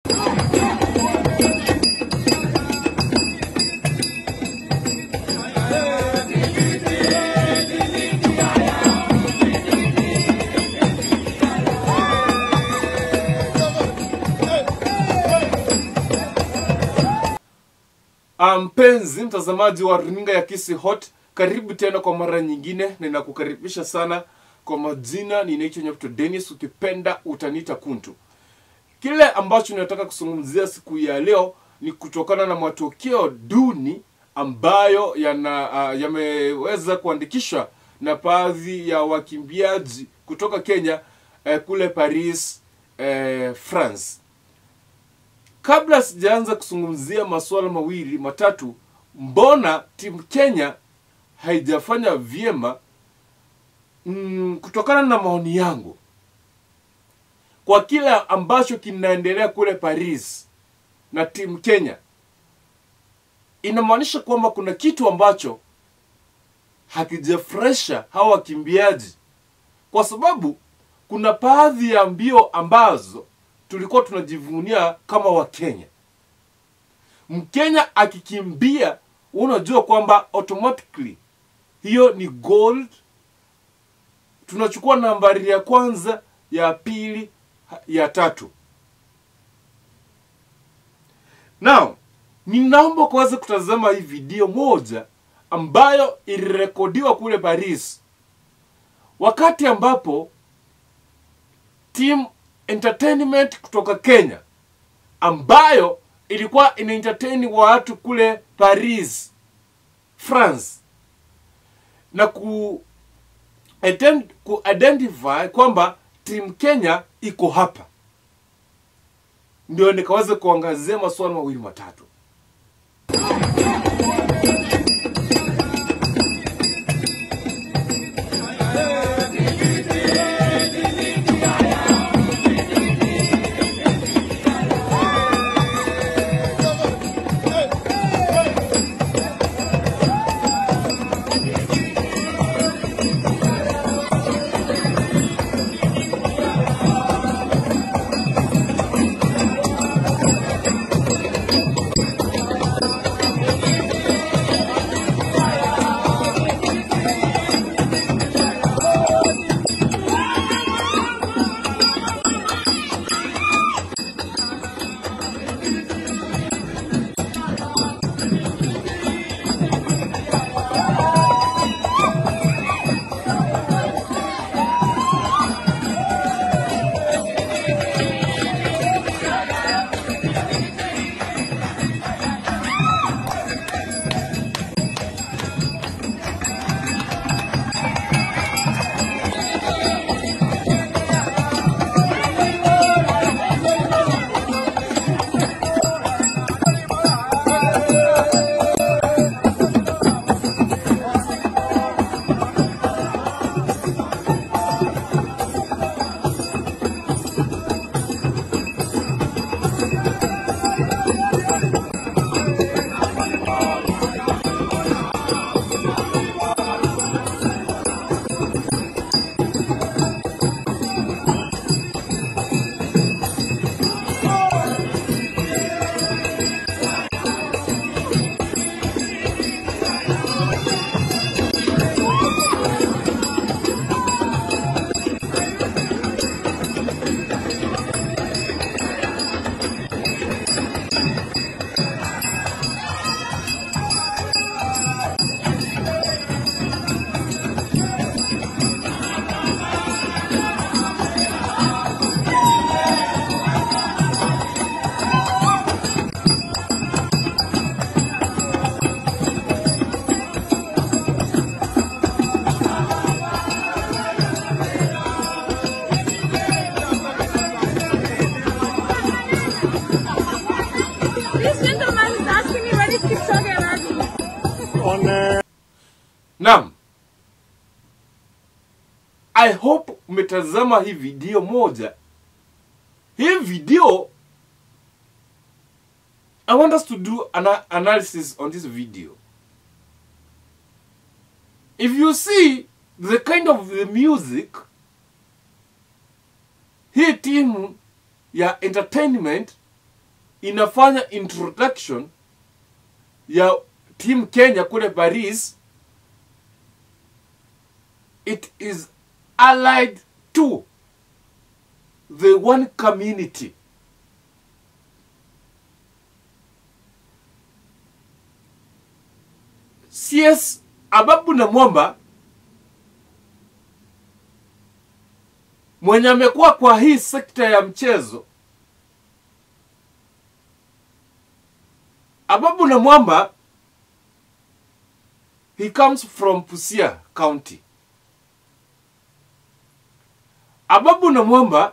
Mpenzi mtazamaji wa runinga ya Kisi Hot, karibu tena kwa mara nyingine, na ninakukaribisha sana. Kwa majina ninaitwa Nyapto Dennis, ukipenda utaniita Kuntu. Kile ambacho ninataka kuzungumzia siku ya leo ni kutokana na matokeo duni ambayo yana uh, yameweza kuandikishwa na baadhi ya wakimbiaji kutoka Kenya eh, kule Paris eh, France. Kabla sijaanza kuzungumzia masuala mawili matatu, mbona timu Kenya haijafanya vyema? Mm, kutokana na maoni yangu kwa kile ambacho kinaendelea kule Paris na timu Kenya, inamaanisha kwamba kuna kitu ambacho hakijafresha hawa wakimbiaji, kwa sababu kuna baadhi ya mbio ambazo tulikuwa tunajivunia kama Wakenya. Mkenya akikimbia, unajua kwamba automatically hiyo ni gold. Tunachukua nambari ya kwanza, ya pili, ya tatu. Now, ninaomba kuweza kutazama hii video moja ambayo ilirekodiwa kule Paris, wakati ambapo team entertainment kutoka Kenya ambayo ilikuwa ina entertain watu kule Paris France na ku ident- ku identify kwamba team Kenya iko hapa, ndio nikaweza kuangazia masuala mawili matatu. This gentleman is asking me what is Kipchoge running. Naam, I hope umetazama hii video moja. Hii video I want us to do an analysis on this video. If you see the kind of the music hii timu ya entertainment inafanya introduction ya team Kenya kule Paris, it is allied to the one community. CS Ababu na Mwamba mwenye amekuwa kwa hii sekta ya mchezo Ababu na Mwamba he comes from Busia County. Ababu na Mwamba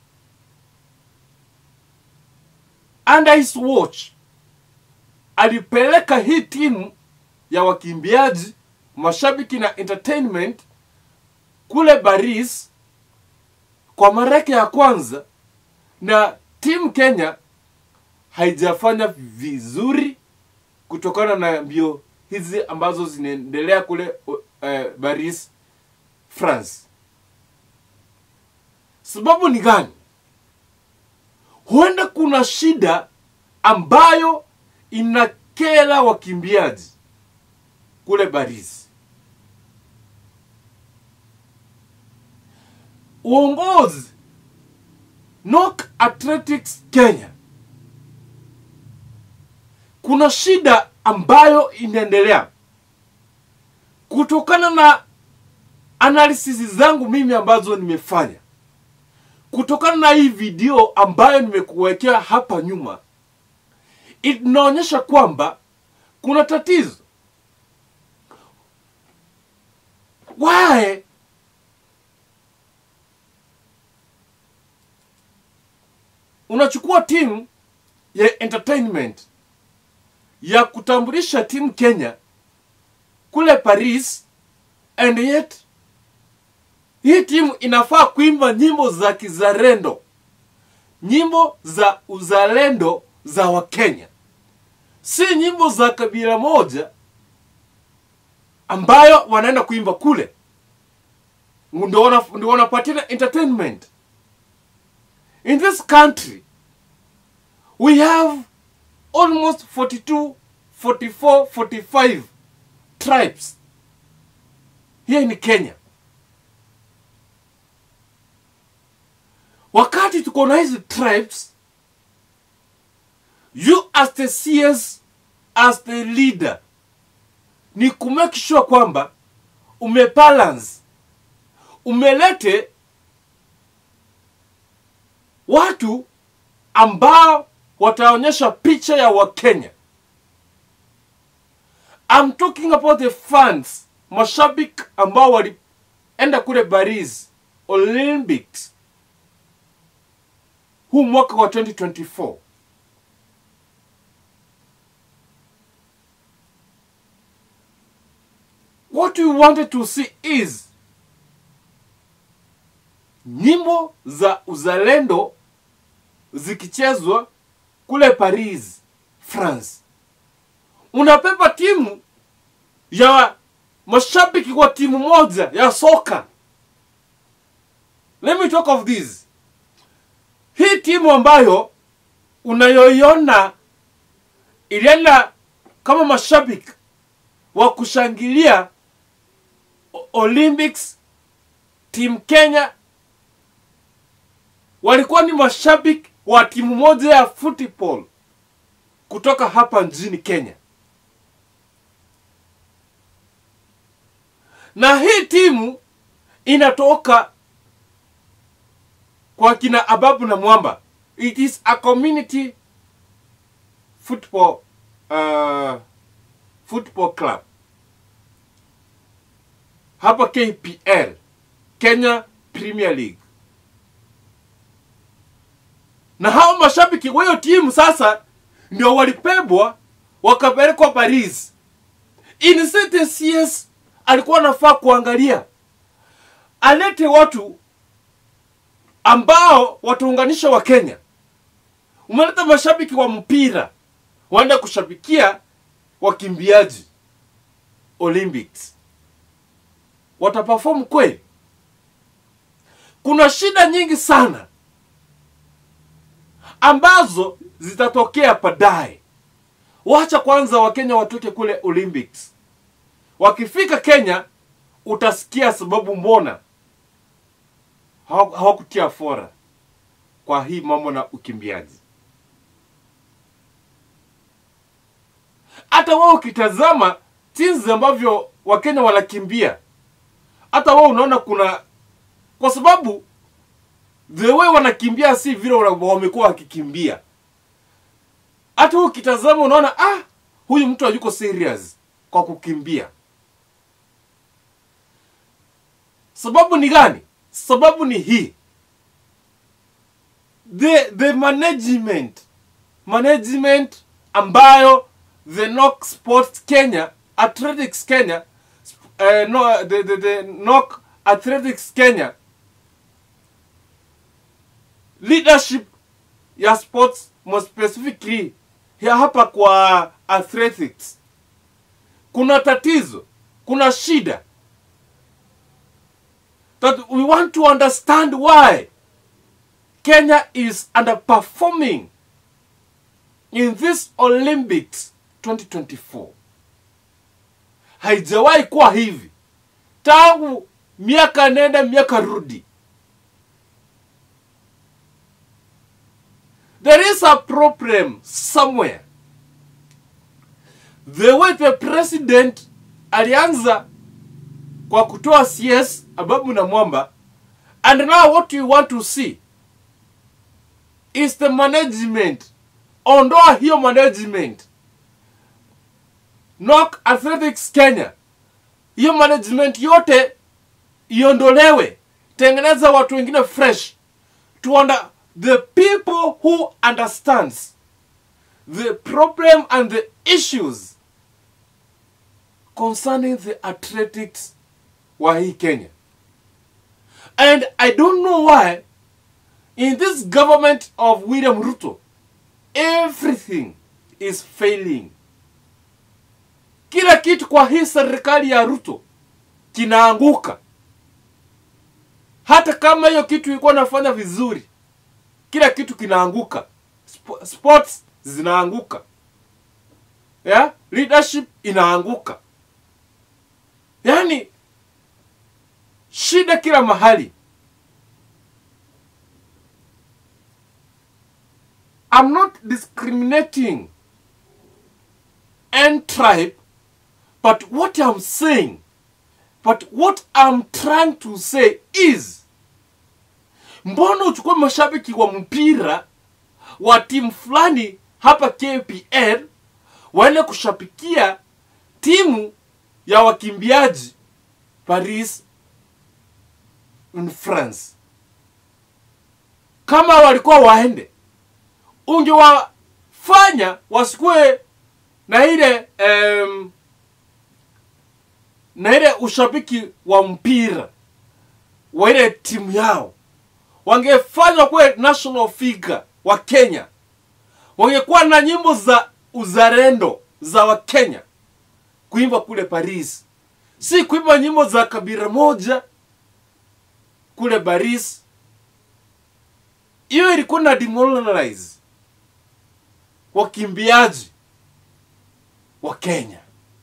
under his watch alipeleka hii timu ya wakimbiaji, mashabiki na entertainment kule Paris kwa mara yake ya kwanza, na timu Kenya haijafanya vizuri kutokana na mbio hizi ambazo zinaendelea kule uh, Paris, France. Sababu ni gani? Huenda kuna shida ambayo inakera wakimbiaji kule Paris. Uongozi Nok Athletics Kenya, kuna shida ambayo inaendelea kutokana na analysis zangu mimi ambazo nimefanya, kutokana na hii video ambayo nimekuwekea hapa nyuma, inaonyesha kwamba kuna tatizo. Why unachukua timu ya entertainment ya kutambulisha timu Kenya kule Paris and yet hii timu inafaa kuimba nyimbo za kizalendo, nyimbo za uzalendo za Wakenya, si nyimbo za kabila moja ambayo wanaenda kuimba kule, ndio wana- ndio wanapatia entertainment. In this country we have almost 42, 44, 45 tribes here in Kenya. Wakati tuko na hizi tribes, you as the CS, as the leader, ni kumake sure kwamba umebalance, umelete watu ambao wataonyesha picha ya Wakenya. I'm talking about the fans, mashabiki ambao walienda kule Paris Olympics huu mwaka wa 2024. What we wanted to see is nyimbo za uzalendo zikichezwa kule Paris, France. Unapepa timu ya mashabiki wa timu moja ya soka. Let me talk of this. Hii timu ambayo unayoiona ilienda kama mashabiki wa kushangilia O- Olympics, timu Kenya walikuwa ni mashabiki wa timu moja ya football kutoka hapa nchini Kenya. Na hii timu inatoka kwa kina Ababu na Mwamba. It is a community football uh, football club hapa KPL, Kenya Premier League na hao mashabiki wa hiyo timu sasa ndio walipebwa wakapelekwa Paris. Innocent CS alikuwa anafaa kuangalia alete watu ambao wataunganisha wa Kenya. Umeleta mashabiki wa mpira waenda kushabikia wakimbiaji Olympics, wataperform kweli? Kuna shida nyingi sana ambazo zitatokea baadaye wacha kwanza wakenya watoke kule olympics wakifika kenya utasikia sababu mbona hawa- hawakutia fora kwa hii mambo na ukimbiaji hata wao ukitazama jinsi ambavyo wakenya wanakimbia hata wao unaona kuna kwa sababu the way wanakimbia si vile wana- wamekuwa wakikimbia hata wewe ukitazama unaona ah huyu mtu hayuko serious kwa kukimbia sababu ni gani sababu ni hii the the management management ambayo the knock sports kenya athletics kenya uh, no, the, the, the knock athletics kenya leadership ya sports more specifically ya hapa kwa athletics kuna tatizo kuna shida that we want to understand why Kenya is underperforming in this Olympics 2024. Haijawahi kuwa hivi tangu miaka nenda miaka rudi. There is a problem somewhere. The way the president alianza kwa kutoa CS Ababu na Mwamba and now what you want to see is the management ondoa hiyo management knock athletics kenya hiyo management yote iondolewe tengeneza watu wengine fresh to under the people who understands the problem and the issues concerning the athletics wa hii kenya and i don't know why in this government of William Ruto, everything is failing. Kila kitu kwa hii serikali ya Ruto kinaanguka. Hata kama hiyo kitu ilikuwa nafanya vizuri, kila kitu kinaanguka. Sp- sports zinaanguka, yeah? leadership inaanguka, yaani shida kila mahali. I'm not discriminating any tribe, but what I'm saying, but what I'm trying to say is, mbona uchukue mashabiki wa mpira wa timu fulani hapa KPL waende kushabikia timu ya wakimbiaji Paris in France? Kama walikuwa waende ungewafanya wasikuwe na ile um, na ile ushabiki wa mpira wa ile timu yao wangefanywa kuwe national figure wa Kenya, wangekuwa na nyimbo za uzalendo za Wakenya kuimba kule Paris, si kuimba nyimbo za kabila moja kule Paris. Hiyo ilikuwa na demoralize wakimbiaji wa Kenya.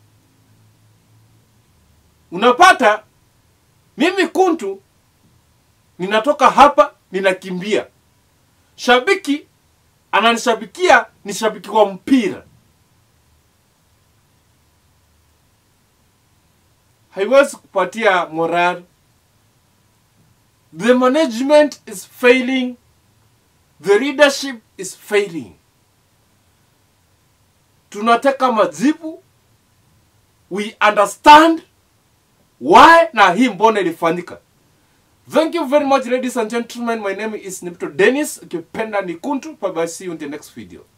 Unapata mimi Kuntu ninatoka hapa ninakimbia, shabiki ananishabikia, ni shabiki wa mpira, haiwezi kupatia moral. The management is failing, the leadership is failing. Tunataka majibu, we understand why na hii mbona ilifanyika. Thank you very much ladies and gentlemen. My name is Nipto Dennis. Ukipenda ni Kuntu. Bye bye. See you in the next video.